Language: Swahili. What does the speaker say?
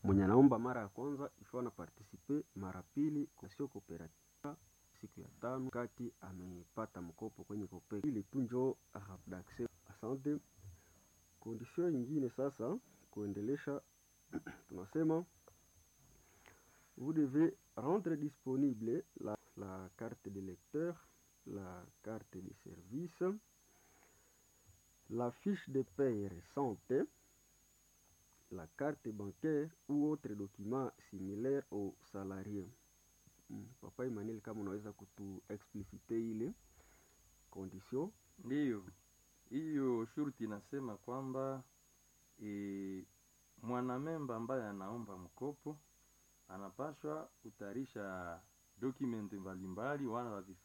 mwenye anaomba mara ya kwanza ifo ana partisipe mara pili kwa sio kooperativa siku ya tano kati amepata mkopo kwenye kope ili tu njo d'accès. Asante. Condition nyingine sasa kuendelesha tunasema vous devez rendre disponible la, la carte de lecteur, la carte de service, la fiche de paie récente, la carte bancaire ou autre document similaire au salarié. Hmm. Papa Emmanuel, kama unaweza kutu explicite ile condition. Ndiyo, hiyo shurti inasema kwamba e, mwanamemba ambaye anaomba mkopo anapashwa kutayarisha dokumenti mbalimbali wala